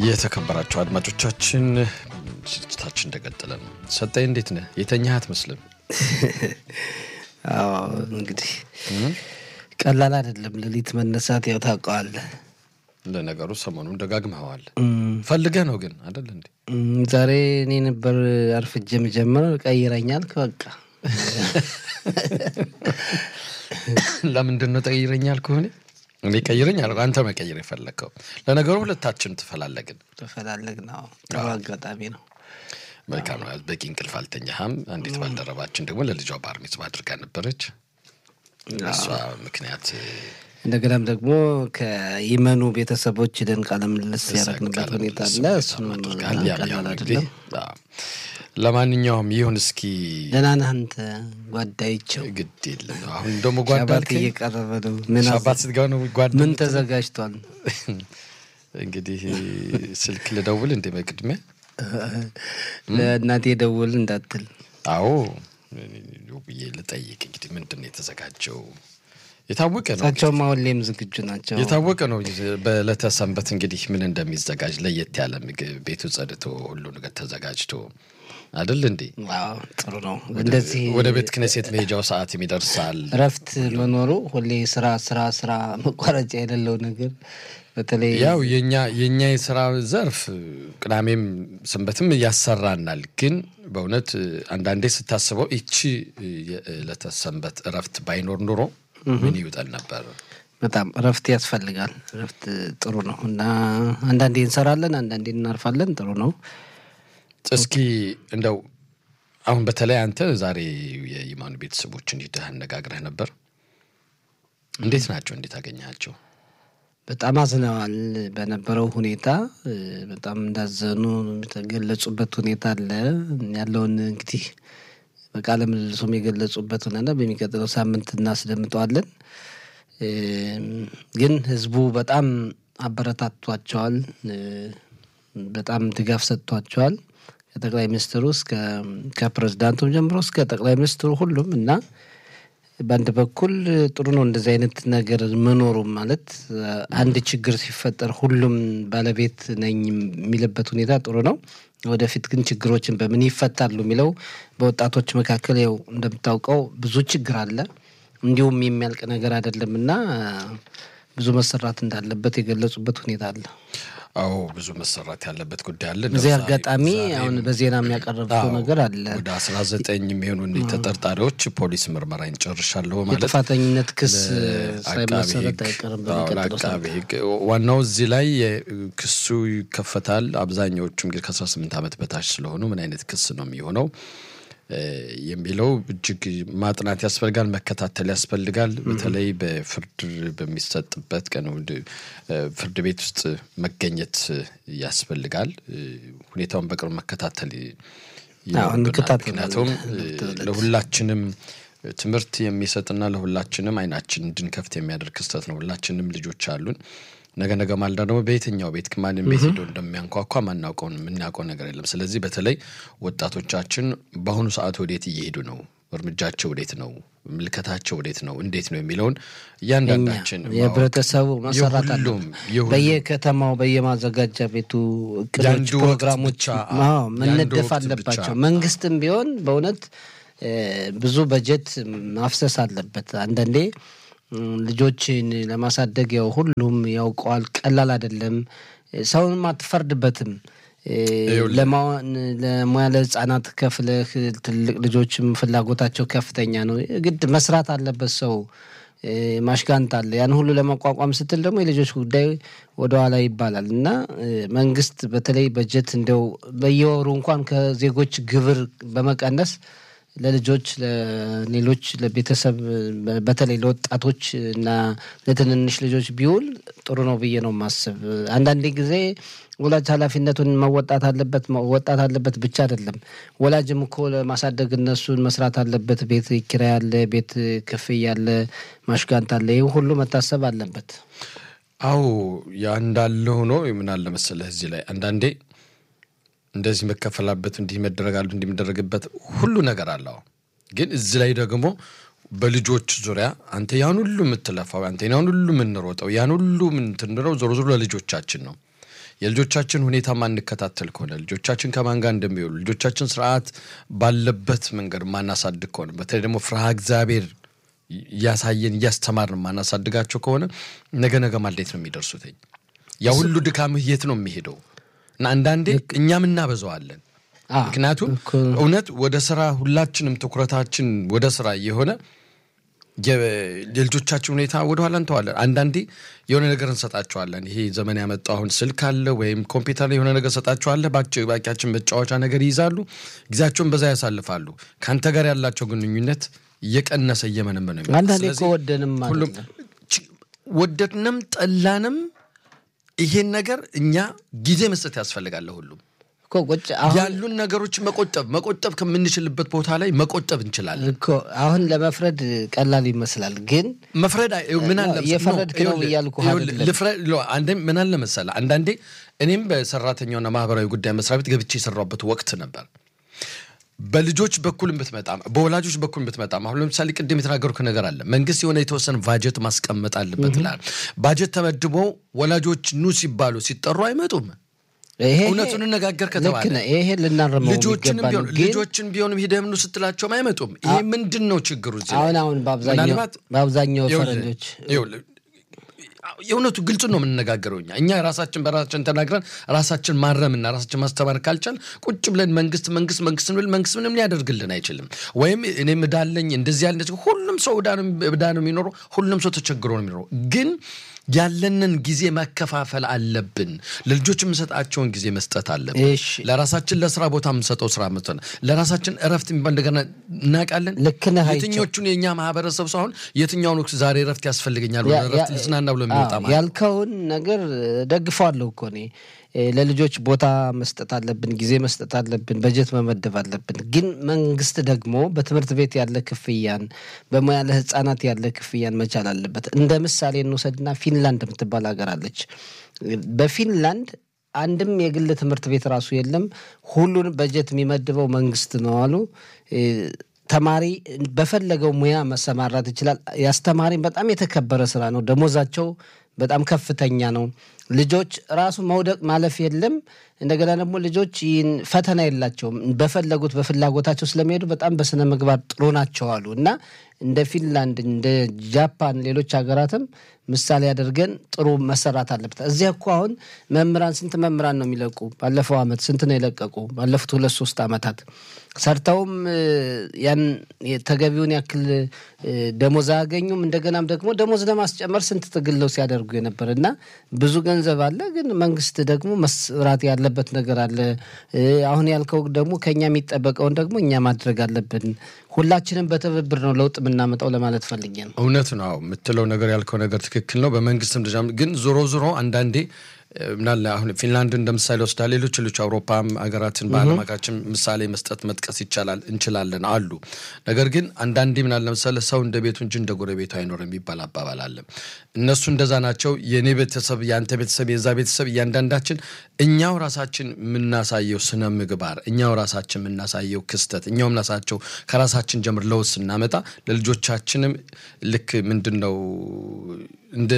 የተከበራቸው አድማጮቻችን ስርጭታችን እንደቀጠለ ነው። ሰጠኝ እንዴት ነህ? የተኛህ አትመስልም። አዎ እንግዲህ ቀላል አይደለም። ሌሊት መነሳት ያው ታውቀዋለህ። ለነገሩ ሰሞኑን ደጋግመኸዋል። ፈልገህ ነው ግን አደለ እንዴ? ዛሬ እኔ ነበር አርፍጄ የምጀምር ቀይረኛል። በቃ ለምንድን ነው ጠይረኛል ከሆነ እኔ ቀይረኝ አልኩ፣ አንተ መቀየር የፈለግከው። ለነገሩ ሁለታችን ትፈላለግን ተፈላለግ ነው። ጥሩ አጋጣሚ ነው። መልካም ነው። በቂ እንቅልፍ አልተኛህም። አንዲት ባልደረባችን ደግሞ ለልጇ ባር ሚጽዋ አድርጋ ነበረች። እሷ ምክንያት እንደገናም ደግሞ ከይመኑ ቤተሰቦች ደን ቃለ ምልልስ ያደረግንበት ሁኔታ አለ። እሱም አድርጋል። ያም ያው ቀላል እንግዲህ አይደለም። አዎ። ለማንኛውም ይሁን እስኪ ደህና ነህ አንተ ጓዳይቸው? ግድ የለም አሁን ደግሞ ጓዳ ሻባት አልከኝ። እየቀረበ ነው። ምን አዘ- ሻባት ስትገባ ነው ጓዳ ምን የምትለው? ተዘጋጅቷል? እንግዲህ ስልክ ልደውል እንደ መቅድሚያ ለእናቴ ደውል እንዳትል አዎ አዎ ብዬ ልጠይቅ። እንግዲህ ምንድን ነው የተዘጋጀው? የታወቀ ነው እሳቸውም አሁሌም ዝግጁ ናቸው። የታወቀ ነው። በዕለተ ሰንበት እንግዲህ ምን እንደሚዘጋጅ ለየት ያለ ምግብ ቤቱ ጸድቶ ሁሉ ነገር ተዘጋጅቶ አይደል እንዴ? አዎ ጥሩ ነው። እንደዚህ ወደ ቤተ ክህነት መሄጃው ሰዓት ይደርሳል። እረፍት መኖሩ ሁሌ ስራ ስራ ስራ መቋረጫ የሌለው ነገር በተለይ ያው የኛ የኛ የስራ ዘርፍ ቅዳሜም ሰንበትም ያሰራናል። ግን በእውነት አንዳንዴ ስታስበው ይቺ የዕለተ ሰንበት እረፍት ባይኖር ኑሮ ምን ይውጠን ነበር? በጣም እረፍት ያስፈልጋል። እረፍት ጥሩ ነው እና አንዳንዴ እንሰራለን፣ አንዳንዴ እናርፋለን። ጥሩ ነው። እስኪ እንደው አሁን በተለይ አንተ ዛሬ የኢማኑ ቤተሰቦችን ሂደህ አነጋግረህ ነበር። እንዴት ናቸው? እንዴት አገኘሃቸው? በጣም አዝነዋል በነበረው ሁኔታ እ፣ በጣም እንዳዘኑ የተገለጹበት ሁኔታ አለ። ያለውን እንግዲህ በቃለ ምልልሱም የገለጹበት ሆነና በሚቀጥለው ሳምንት እናስደምጠዋለን። እ፣ ግን ህዝቡ በጣም አበረታቷቸዋል፣ እ፣ በጣም ድጋፍ ሰጥቷቸዋል። ከጠቅላይ ሚኒስትሩ እስከ ከፕሬዝዳንቱም ጀምሮ እስከ ጠቅላይ ሚኒስትሩ ሁሉም እና በአንድ በኩል ጥሩ ነው እንደዚህ አይነት ነገር መኖሩ ማለት አንድ ችግር ሲፈጠር ሁሉም ባለቤት ነኝ የሚልበት ሁኔታ ጥሩ ነው። ወደፊት ግን ችግሮችን በምን ይፈታሉ የሚለው በወጣቶች መካከል ያው እንደምታውቀው ብዙ ችግር አለ። እንዲሁም የሚያልቅ ነገር አይደለም እና ብዙ መሰራት እንዳለበት የገለጹበት ሁኔታ አለ። አዎ ብዙ መሰራት ያለበት ጉዳይ አለ። በዚህ ዛሬ- አጋጣሚ ዛሬም- አሁን በዜና የሚያቀረብከው አዎ፣ ነገር አለ። ወደ አስራ ዘጠኝ የሚሆኑ እኒህ ተጠርጣሪዎች ፖሊስ ምርመራን ጨርሻለሁ ማለት የጥፋተኝነት ክስ ለአቃቤ ሳይመሰረት ሕግ- አይቀርም አዎ፣ በሚቀጥለው ለአቃቤ ሳምንት። ሕግ ዋናው እዚህ ላይ ክሱ ይከፈታል። አብዛኛዎቹ እንግዲህ ከአስራ ስምንት ዓመት በታች ስለሆኑ ምን አይነት ክስ ነው የሚሆነው እ፣ የሚለው እጅግ ማጥናት ያስፈልጋል፣ መከታተል ያስፈልጋል። በተለይ በፍርድ በሚሰጥበት ቀን ወደ- እ፣ ፍርድ ቤት ውስጥ መገኘት ያስፈልጋል። እ፣ ሁኔታውን በቅርብ መከታተል ይኖርብናል። እንከታተላለን። ምክንያቱም እ፣ ለሁለት ለሁላችንም ትምህርት የሚሰጥና ለሁላችንም አይናችን እንድንከፍት የሚያደርግ ክስተት ነው። ሁላችንም ልጆች አሉን። ነገ ነገ ማልዳ ደግሞ በየትኛው ቤት ማንም ቤት ሄዶ እንደሚያንኳኳ ማናውቀውን የምናውቀው ነገር የለም። ስለዚህ በተለይ ወጣቶቻችን በአሁኑ ሰዓት ወዴት እየሄዱ ነው? እርምጃቸው ወዴት ነው? ምልከታቸው ወዴት ነው? እንዴት ነው የሚለውን እያንዳንዳችን ማወቅ የህብረተሰቡ መሰራት አለ። የሁሉም የሁሉም በየከተማው በየማዘጋጃ ቤቱ እቅዶች፣ የአንዱ ወቅት ፕሮግራሞች ብቻ፣ አዎ፣ አዎ፣ የአንዱ መነደፍ ወቅት አለባቸው። ብቻ። መንግስትም ቢሆን በእውነት እ፣ ብዙ በጀት ማፍሰስ አለበት። አንዳንዴ እም፣ ልጆችን ለማሳደግ ያው ሁሉም ያውቀዋል፣ ቀላል አይደለም። ሰውንም አትፈርድበትም። እ፣ ይኸውልህ። ለማዋን ለሙያ ለህፃናት ከፍለህ ትልቅ ልጆችም ፍላጎታቸው ከፍተኛ ነው። ግድ መስራት አለበት ሰው እ፣ ማሽጋንት አለ። ያን ሁሉ ለመቋቋም ስትል ደግሞ የልጆች ጉዳይ ወደኋላ ይባላል እና እ፣ መንግስት በተለይ በጀት እንደው በየወሩ እንኳን ከዜጎች ግብር በመቀነስ ለልጆች ለሌሎች ለቤተሰብ በ- በተለይ ለወጣቶች እና ለትንንሽ ልጆች ቢውል ጥሩ ነው ብዬ ነው ማስብ። አንዳንዴ ጊዜ ወላጅ ኃላፊነቱን መወጣት አለበት መወጣት አለበት ብቻ አይደለም። ወላጅም እኮ ለማሳደግ እነሱን መስራት አለበት። ቤት ኪራይ አለ፣ ቤት ክፍያ አለ፣ ማሽጋንት አለ። ይህ ሁሉ መታሰብ አለበት። አዎ ያ እንዳለ ሆኖ ምን አለ መሰለህ እዚህ ላይ አንዳንዴ እንደዚህ መከፈላበት እንዲህ መደረጋሉ እንዲህ የሚደረግበት ሁሉ ነገር አለው። ግን እዚህ ላይ ደግሞ በልጆች ዙሪያ አንተ ያን ሁሉ የምትለፋው አንተ ያን ሁሉ የምንሮጠው ያን ሁሉ የምንትንለው ዞሮ ዞሮ ለልጆቻችን ነው። የልጆቻችን ሁኔታ ማንከታተል ከሆነ ልጆቻችን ከማን ጋር እንደሚውሉ ልጆቻችን ስርዓት ባለበት መንገድ ማናሳድግ ከሆነ በተለይ ደግሞ ፍርሃ እግዚአብሔር እያሳየን እያስተማርን ማናሳድጋቸው ከሆነ ነገ ነገ ማሌት ነው የሚደርሱትኝ። ያ ሁሉ ድካምህ የት ነው የሚሄደው? እና አንዳንዴ እኛም እናበዛዋለን። ምክንያቱም እውነት ወደ ስራ ሁላችንም ትኩረታችን ወደ ስራ የሆነ የልጆቻችን ሁኔታ ወደኋላ እንተዋለን። አንዳንዴ የሆነ ነገር እንሰጣቸዋለን። ይሄ ዘመን ያመጣው አሁን ስልክ አለ ወይም ኮምፒውተር ላይ የሆነ ነገር ሰጣቸዋለ። ባቂያችን መጫወቻ ነገር ይይዛሉ፣ ጊዜያቸውን በዛ ያሳልፋሉ። ከአንተ ጋር ያላቸው ግንኙነት እየቀነሰ እየመነመነ ነው። አንዳንዴ እኮ ወደንም ሁሉም ወደድንም ጠላንም ይሄን ነገር እኛ ጊዜ መስጠት ያስፈልጋል። ሁሉም ያሉን ነገሮች መቆጠብ መቆጠብ ከምንችልበት ቦታ ላይ መቆጠብ እንችላለን እኮ አሁን ለመፍረድ ቀላል ይመስላል፣ ግን መፍረድ ምን አለ የፈረድክ ነው እያልኩ ምን አለ መሰለህ፣ አንዳንዴ እኔም በሰራተኛውና ማህበራዊ ጉዳይ መስሪያ ቤት ገብቼ የሰራበት ወቅት ነበር። በልጆች በኩል ብትመጣ በወላጆች በኩል ብትመጣ አሁን ለምሳሌ ቅድም የተናገርኩ ነገር አለ። መንግስት የሆነ የተወሰነ ባጀት ማስቀመጥ አለበት ይላል። ባጀት ተመድቦ ወላጆች ኑ ሲባሉ ሲጠሩ አይመጡም። እውነቱን እነጋገር ከተባለ ይሄ ልናረመው ልጆችን ቢሆንም ሂደህ ኑ ስትላቸውም አይመጡም። ይሄ ምንድን ነው ችግሩ? አሁን አሁን በአብዛኛው ፈረንጆች የእውነቱ ግልጹ ነው የምንነጋገረው። እኛ እኛ ራሳችን በራሳችን ተናግረን ራሳችን ማረምና ራሳችን ማስተማር ካልቻል ቁጭ ብለን መንግስት መንግስት መንግስት ብል መንግስት ምንም ሊያደርግልን አይችልም። ወይም እኔም እዳለኝ እንደዚህ ያለ ሁሉም ሰው እዳ ነው የሚኖረው። ሁሉም ሰው ተቸግሮ ነው የሚኖረው ግን ያለንን ጊዜ መከፋፈል አለብን። ለልጆች የምንሰጣቸውን ጊዜ መስጠት አለብን። ለራሳችን ለስራ ቦታ የምንሰጠው ስራ መስጠት፣ ለራሳችን እረፍት የሚባል እንደገና እናውቃለን። ልክ ነህ። የትኞቹን የእኛ ማህበረሰብ ሰው አሁን የትኛውን ወቅት ዛሬ እረፍት ያስፈልገኛል እረፍት ልዝናና ብሎ የሚወጣ ማለት ያልከውን ነገር ደግፈዋለሁ እኮ እኔ ለልጆች ቦታ መስጠት አለብን፣ ጊዜ መስጠት አለብን፣ በጀት መመደብ አለብን። ግን መንግስት ደግሞ በትምህርት ቤት ያለ ክፍያን፣ በሙያ ለህፃናት ያለ ክፍያን መቻል አለበት። እንደ ምሳሌ እንውሰድና ፊንላንድ የምትባል ሀገር አለች። በፊንላንድ አንድም የግል ትምህርት ቤት ራሱ የለም። ሁሉን በጀት የሚመድበው መንግስት ነው አሉ። ተማሪ በፈለገው ሙያ መሰማራት ይችላል። የአስተማሪም በጣም የተከበረ ስራ ነው። ደሞዛቸው በጣም ከፍተኛ ነው። ልጆች ራሱ መውደቅ ማለፍ የለም። እንደገና ደግሞ ልጆች ይህን ፈተና የላቸውም። በፈለጉት በፍላጎታቸው ስለሚሄዱ በጣም በስነ ምግባር ጥሩ ናቸው አሉ እና እንደ ፊንላንድ፣ እንደ ጃፓን፣ ሌሎች ሀገራትም ምሳሌ አድርገን ጥሩ መሰራት አለበት። እዚያ እኮ አሁን መምህራን ስንት መምህራን ነው የሚለቁ? ባለፈው አመት ስንት ነው የለቀቁ? ባለፉት ሁለት ሶስት አመታት ሰርተውም ያን ተገቢውን ያክል ደሞዝ አያገኙም። እንደገናም ደግሞ ደሞዝ ለማስጨመር ስንት ትግለው ሲያደርጉ የነበር እና ብዙ ገንዘብ አለ፣ ግን መንግስት ደግሞ መስራት ያለበት ነገር አለ። አሁን ያልከው ደግሞ ከኛ የሚጠበቀውን ደግሞ እኛ ማድረግ አለብን። ሁላችንም በትብብር ነው ለውጥ የምናመጣው ለማለት ፈልጌ ነው። እውነት ነው የምትለው ነገር ያልከው ነገር ትክክል ነው። በመንግስትም ደረጃ ግን ዞሮ ዞሮ አንዳንዴ ምናለ አሁን ፊንላንድ እንደ ምሳሌ ወስዳ ሌሎች ሌሎች አውሮፓም ሀገራትን በዓለም ሀገራችን ምሳሌ መስጠት መጥቀስ ይቻላል እንችላለን አሉ። ነገር ግን አንዳንዴ ምናለ ለምሳሌ ሰው እንደ ቤቱ እንጂ እንደ ጎረቤቱ አይኖርም የሚባል አባባል አለ። እነሱ እንደዛ ናቸው። የእኔ ቤተሰብ፣ የአንተ ቤተሰብ፣ የዛ ቤተሰብ እያንዳንዳችን እኛው ራሳችን የምናሳየው ስነ ምግባር፣ እኛው ራሳችን የምናሳየው ክስተት፣ እኛው የምናሳቸው ከራሳችን ጀምር ለውጥ ስናመጣ ለልጆቻችንም ልክ ምንድን ነው እንደ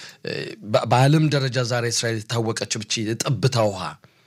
በዓለም ደረጃ ዛሬ እስራኤል የታወቀች ብቻ የጠብታ ውሃ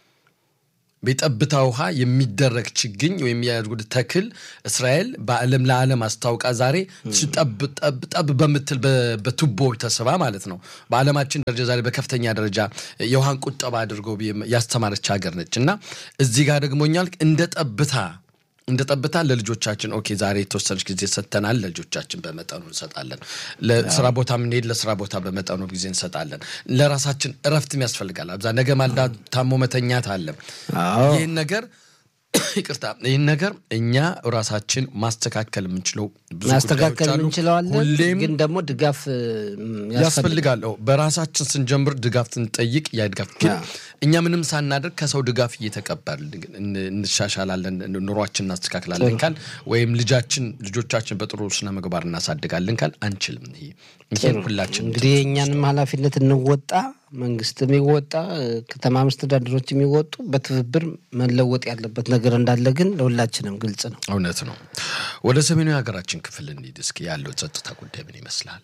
በጠብታ ውሃ የሚደረግ ችግኝ ወይም የሚያደርጉት ተክል እስራኤል በዓለም ለዓለም አስታውቃ ዛሬ ጠብ ጠብ ጠብ በምትል በቱቦ ተስባ ማለት ነው። በዓለማችን ደረጃ ዛሬ በከፍተኛ ደረጃ የውሃን ቁጠባ አድርጎ ያስተማረች ሀገር ነች እና እዚህ ጋር ደግሞ እኛል እንደ ጠብታ እንደ ጠብታ ለልጆቻችን ኦኬ፣ ዛሬ የተወሰነች ጊዜ ሰጥተናል። ለልጆቻችን በመጠኑ እንሰጣለን። ለስራ ቦታ የምንሄድ ለስራ ቦታ በመጠኑ ጊዜ እንሰጣለን። ለራሳችን እረፍትም ያስፈልጋል። አብዛ ነገ ማልዳ ታሞ መተኛት አለ። ይህን ነገር ይቅርታ፣ ይህን ነገር እኛ ራሳችን ማስተካከል የምንችለው ብዙ ማስተካከል እንችለዋለን፣ ግን ደግሞ ድጋፍ ያስፈልጋል። በራሳችን ስንጀምር ድጋፍ ስንጠይቅ ያ ድጋፍ ግን እኛ ምንም ሳናደርግ ከሰው ድጋፍ እየተቀበል እንሻሻላለን፣ ኑሯችን እናስተካክላለን ካል ወይም ልጃችን ልጆቻችን በጥሩ ስነ ምግባር እናሳድጋለን ካል አንችልም። ይሄ ሁላችን እንግዲህ የእኛንም ኃላፊነት እንወጣ መንግስት የሚወጣ ከተማ መስተዳድሮች የሚወጡ በትብብር መለወጥ ያለበት ነገር እንዳለ ግን ለሁላችንም ግልጽ ነው። እውነት ነው። ወደ ሰሜኑ የሀገራችን ክፍል እንሂድ እስኪ። ያለው ጸጥታ ጉዳይ ምን ይመስላል?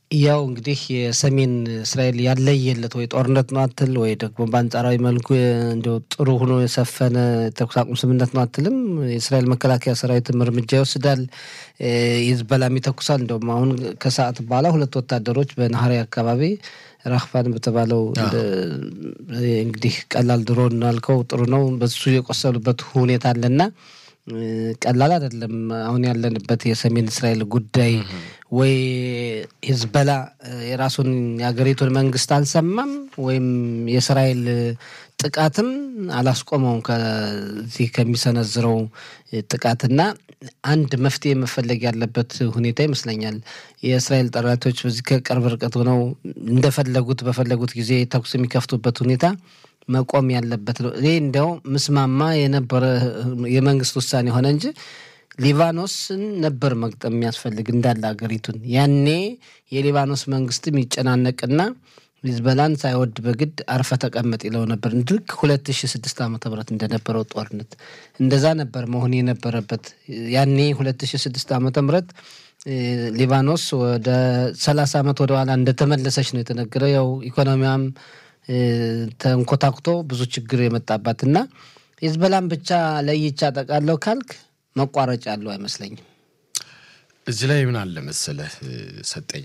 ያው እንግዲህ የሰሜን እስራኤል ያለየለት ወይ ጦርነት ነው አትል ወይ ደግሞ በአንጻራዊ መልኩ እንዲያው ጥሩ ሆኖ የሰፈነ ተኩስ አቁም ስምምነት ነው አትልም። የእስራኤል መከላከያ ሰራዊትም እርምጃ ይወስዳል፣ ሂዝቦላም ይተኩሳል። እንደውም አሁን ከሰዓት በኋላ ሁለት ወታደሮች በናሀሪ አካባቢ ራህፋን በተባለው እንግዲህ ቀላል ድሮ እናልከው ጥሩ ነው በሱ የቆሰሉበት ሁኔታ አለና ቀላል አይደለም። አሁን ያለንበት የሰሜን እስራኤል ጉዳይ ወይ ሂዝቦላ የራሱን የሀገሪቱን መንግስት አልሰማም ወይም የእስራኤል ጥቃትም አላስቆመውም ከዚህ ከሚሰነዝረው ጥቃትና አንድ መፍትሄ መፈለግ ያለበት ሁኔታ ይመስለኛል። የእስራኤል ጠላቶች በዚህ ከቅርብ ርቀት ሆነው እንደፈለጉት በፈለጉት ጊዜ ተኩስ የሚከፍቱበት ሁኔታ መቆም ያለበት ነው። እኔ እንዲያው ምስማማ የነበረ የመንግስት ውሳኔ ሆነ እንጂ ሊባኖስን ነበር መግጠም የሚያስፈልግ እንዳለ ሀገሪቱን። ያኔ የሊባኖስ መንግስትም ይጨናነቅና ሂዝቦላን ሳይወድ በግድ አርፈ ተቀመጥ ይለው ነበር። ልክ ሁለት ሺ ስድስት ዓመተ ምህረት እንደነበረው ጦርነት እንደዛ ነበር መሆን የነበረበት። ያኔ ሁለት ሺ ስድስት ዓመተ ምህረት ሊባኖስ ወደ ሰላሳ ዓመት ወደኋላ እንደተመለሰች ነው የተነገረው። ያው ኢኮኖሚያም ተንኮታኩቶ ብዙ ችግር የመጣባት እና ሂዝቦላን ብቻ ለይቻ ጠቃለው ካልክ መቋረጫ ያለው አይመስለኝም። እዚህ ላይ ምን አለ መሰለህ ሰጠኝ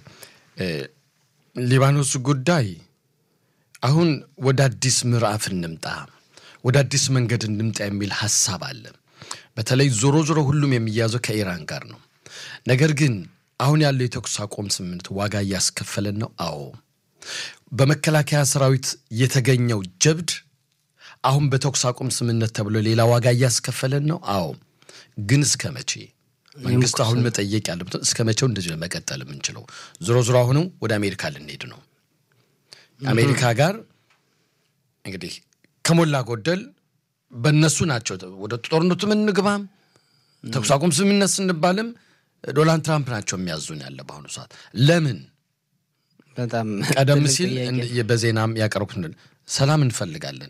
ሊባኖስ ጉዳይ አሁን ወደ አዲስ ምዕራፍ እንምጣ፣ ወደ አዲስ መንገድ እንምጣ የሚል ሀሳብ አለ። በተለይ ዞሮ ዞሮ ሁሉም የሚያዘው ከኢራን ጋር ነው። ነገር ግን አሁን ያለው የተኩስ አቁም ስምምነት ዋጋ እያስከፈለን ነው። አዎ በመከላከያ ሰራዊት የተገኘው ጀብድ አሁን በተኩስ አቁም ስምምነት ተብሎ ሌላ ዋጋ እያስከፈለን ነው። አዎ ግን እስከ መቼ? መንግስት አሁን መጠየቅ ያለበት እስከ መቼው እንደዚህ መቀጠል የምንችለው? ዞሮ ዞሮ አሁንም ወደ አሜሪካ ልንሄድ ነው። አሜሪካ ጋር እንግዲህ ከሞላ ጎደል በእነሱ ናቸው ወደ ጦርነቱ ምንግባም ተኩስ አቁም ስምምነት ስንባልም ዶናልድ ትራምፕ ናቸው የሚያዙን ያለ በአሁኑ ሰዓት ለምን በጣም ቀደም ሲል በዜናም ያቀረቡት ሰላም እንፈልጋለን።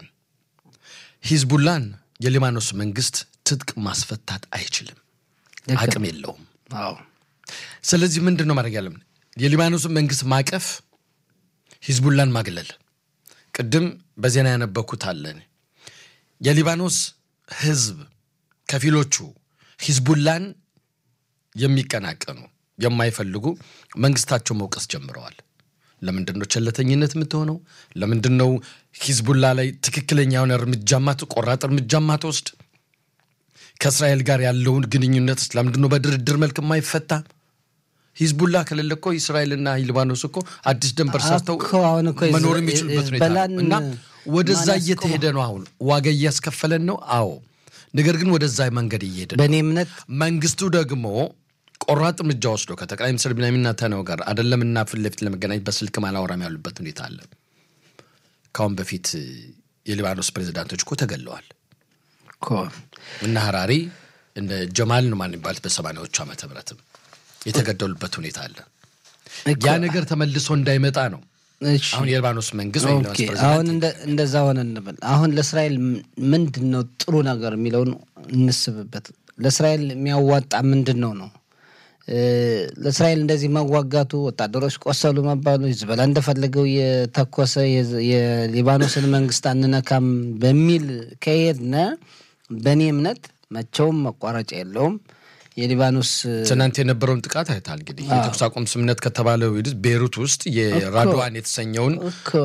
ሂዝቡላን የሊባኖስ መንግስት ትጥቅ ማስፈታት አይችልም፣ አቅም የለውም። ስለዚህ ምንድን ነው ማድረግ ያለብን? የሊባኖስን መንግስት ማቀፍ፣ ሂዝቡላን ማግለል። ቅድም በዜና ያነበኩት አለን። የሊባኖስ ህዝብ ከፊሎቹ ሂዝቡላን የሚቀናቀኑ የማይፈልጉ መንግስታቸው መውቀስ ጀምረዋል። ለምንድን ነው ቸለተኝነት የምትሆነው? ለምንድን ነው ሂዝቡላ ላይ ትክክለኛ የሆነ እርምጃማ ቆራጥ እርምጃማ ትወስድ? ከእስራኤል ጋር ያለውን ግንኙነት ለምንድን ነው በድርድር መልክ የማይፈታ? ሂዝቡላ ከሌለ እኮ እስራኤልና ሊባኖስ እኮ አዲስ ድንበር ሰርተው መኖር የሚችሉበት ሁኔታ እና ወደዛ እየተሄደ ነው። አሁን ዋጋ እያስከፈለን ነው። አዎ፣ ነገር ግን ወደዛ መንገድ እየሄደ ነው። በእኔ እምነት መንግስቱ ደግሞ ቆራጥ እርምጃ ወስዶ ከጠቅላይ ሚኒስትር ቢንያሚን ኔታንያሁ ጋር አይደለም እና ፊት ለፊት ለመገናኘት በስልክ ማላወራም ያሉበት ሁኔታ አለ። ካሁን በፊት የሊባኖስ ፕሬዚዳንቶች እኮ ተገለዋል እና ሀራሪ እንደ ጀማል ነው ማን ይባሉት በሰማንያዎቹ ዓመተ ምህረትም የተገደሉበት ሁኔታ አለ። ያ ነገር ተመልሶ እንዳይመጣ ነው አሁን የሊባኖስ መንግስት ወይም አሁን እንደዛ ሆነ እንበል። አሁን ለእስራኤል ምንድን ነው ጥሩ ነገር የሚለውን እንስብበት። ለእስራኤል የሚያዋጣ ምንድን ነው ነው ለእስራኤል እንደዚህ መዋጋቱ፣ ወታደሮች ቆሰሉ መባሉ፣ ሂዝቦላ እንደፈለገው የተኮሰ የሊባኖስን መንግስት አንነካም በሚል ከሄድነ በእኔ እምነት መቼውም መቋረጫ የለውም። የሊባኖስ ትናንት የነበረውን ጥቃት አይታል። እንግዲህ የተኩስ አቁም ስምምነት ከተባለው ቤሩት ውስጥ የራድዋን የተሰኘውን